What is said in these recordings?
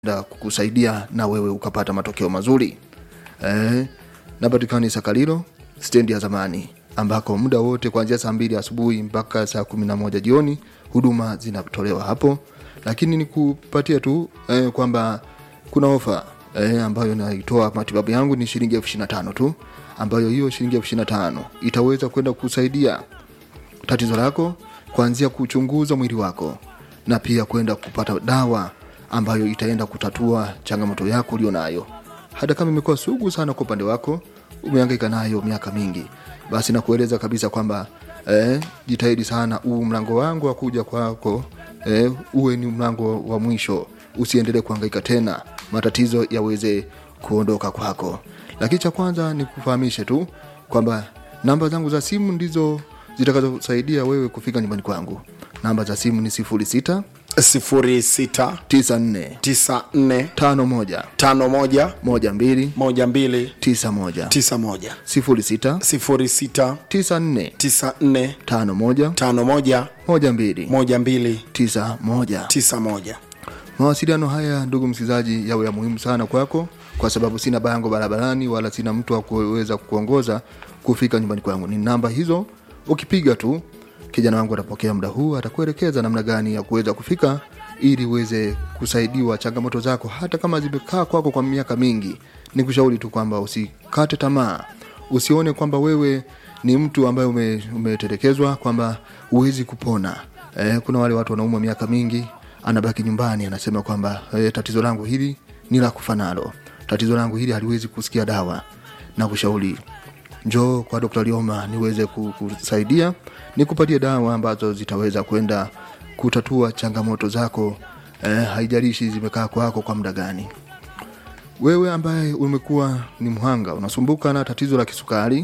da kukusaidia na wewe ukapata matokeo mazuri eh, napatikani Sakalilo stendi ya zamani ambako muda wote kuanzia saa mbili asubuhi mpaka saa kumi na moja jioni huduma zinatolewa hapo, lakini nikupatia tu eh, kwamba kuna ofa eh, ambayo naitoa matibabu yangu ni shilingi elfu ishirini na tano tu, ambayo hiyo shilingi elfu ishirini na tano itaweza kwenda kusaidia tatizo lako kuanzia kuchunguza mwili wako na pia kwenda kupata dawa ambayo itaenda kutatua changamoto yako ulio nayo hata kama imekuwa sugu sana kwa upande wako umehangaika nayo miaka mingi basi nakueleza kabisa kwamba eh, jitahidi sana huu mlango wangu wa kuja kwako eh, uwe ni mlango wa mwisho usiendelee kuhangaika tena matatizo yaweze kuondoka kwako lakini cha kwanza ni kufahamishe tu kwamba namba zangu za simu ndizo zitakazosaidia wewe kufika nyumbani kwangu namba za simu ni sifuri sita sifuri sita tisa nne tisa nne tano moja tano moja moja mbili moja mbili tisa moja tisa moja sifuri sita sifuri sita tisa nne tisa nne tano moja tano moja moja mbili moja mbili tisa moja tisa moja mawasiliano haya ndugu msikilizaji yawe ya muhimu sana kwako kwa sababu sina bango barabarani wala sina mtu wa kuweza kuongoza kufika nyumbani kwangu ni namba hizo ukipiga tu kijana wangu atapokea muda huu atakuelekeza namna gani ya kuweza kufika ili uweze kusaidiwa changamoto zako hata kama zimekaa kwako kwa miaka mingi ni kushauri tu kwamba usikate tamaa usione kwamba wewe ni mtu ambaye ume, umetelekezwa kwamba huwezi kupona eh, kuna wale watu wanaumwa miaka mingi anabaki nyumbani anasema kwamba eh, tatizo langu hili ni la kufa nalo tatizo langu hili haliwezi kusikia dawa na kushauri njoo kwa Dr. Lioma niweze ku- kusaidia nikupatie dawa ambazo zitaweza kwenda kutatua changamoto zako eh, haijalishi zimekaa kwako kwa muda gani wewe ambaye umekuwa ni mhanga unasumbuka na tatizo la kisukari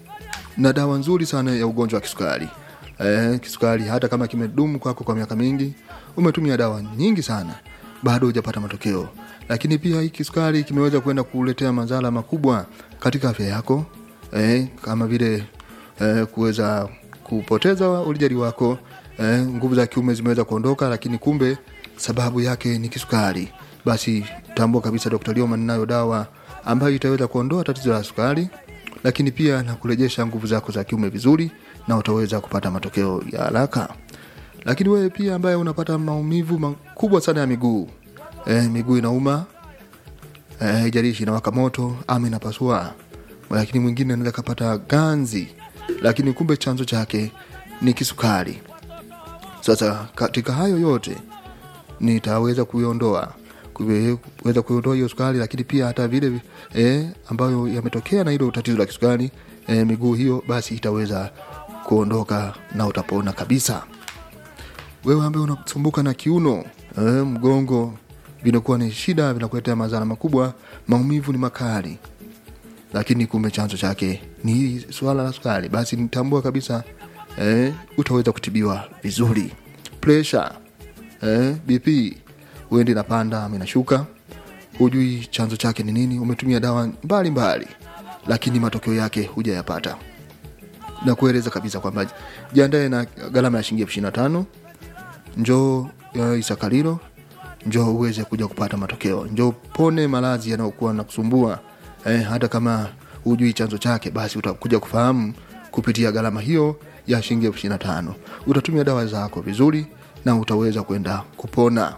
na dawa nzuri sana ya ugonjwa wa kisukari eh, kisukari hata kama kimedumu kwako kwa miaka mingi umetumia dawa nyingi sana bado hujapata matokeo lakini pia hii kisukari kimeweza kwenda kuletea madhara makubwa katika afya yako eh, kama vile eh, kuweza kupoteza ulijali wako eh, nguvu za kiume zimeweza kuondoka lakini kumbe sababu yake ni kisukari basi tambua kabisa dr lioma ninayo dawa ambayo itaweza kuondoa tatizo la sukari lakini pia na kurejesha nguvu zako za kiume vizuri na utaweza kupata matokeo ya haraka lakini wewe pia ambaye unapata maumivu makubwa sana ya miguu e, miguu inauma e, ijalishi inawaka moto ama inapasua lakini mwingine anaweza kapata ganzi lakini kumbe chanzo chake ni kisukari sasa katika hayo yote nitaweza kuiondoa kuwe- kuweza kuiondoa hiyo sukari lakini pia hata vile eh, ambayo yametokea na hilo tatizo la kisukari eh, miguu hiyo basi itaweza kuondoka na utapona kabisa wewe ambaye unasumbuka na kiuno eh, mgongo vinakuwa ni shida vinakuletea madhara makubwa maumivu ni makali lakini kumbe chanzo chake ni hili swala la sukari basi nitambua kabisa eh, utaweza kutibiwa vizuri presha eh, bp uende inapanda ama inashuka hujui chanzo chake ni nini umetumia dawa mbalimbali mbali, lakini matokeo yake hujayapata na kueleza kabisa kwamba jiandae na gharama ya shilingi elfu ishirini na tano njoo ya isakalilo njoo uweze kuja kupata matokeo njoo pone maradhi yanayokuwa na kusumbua eh, hata kama hujui chanzo chake basi utakuja kufahamu kupitia gharama hiyo ya shilingi elfu ishirini na tano utatumia dawa zako vizuri na utaweza kwenda kupona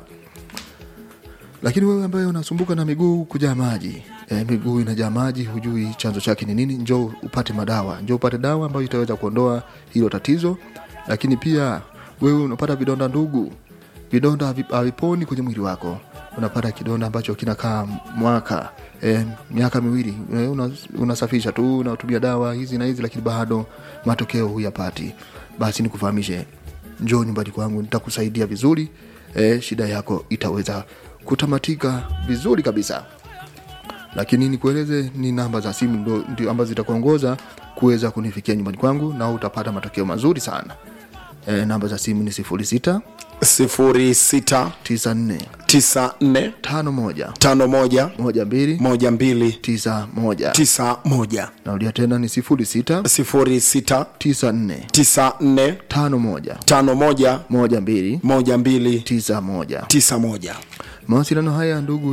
lakini wewe ambaye unasumbuka na miguu kujaa maji e, miguu inajaa maji hujui chanzo chake ni nini njoo upate madawa njoo upate dawa ambayo itaweza kuondoa hilo tatizo lakini pia wewe unapata vidonda ndugu vidonda havi- haviponi kwenye mwili wako unapata kidonda ambacho kinakaa mwaka e, miaka miwili e, una, unasafisha tu unatumia dawa hizi na hizi lakini bado matokeo huyapati basi nikufahamishe njoo nyumbani kwangu nitakusaidia vizuri e, shida yako itaweza kutamatika vizuri kabisa lakini nikueleze ni namba za simu ndo, ndio ambazo zitakuongoza kuweza kunifikia nyumbani kwangu na utapata matokeo mazuri sana e, namba za simu ni sifuri sita sifuri sita tisa nne tisa nne tano moja tano moja moja mbili moja mbili tisa moja tisa moja narudia tena ni sifuri sita sifuri sita tisa nne tisa nne tano moja tano moja moja mbili moja mbili tisa moja tisa moja mawasiliano haya ndugu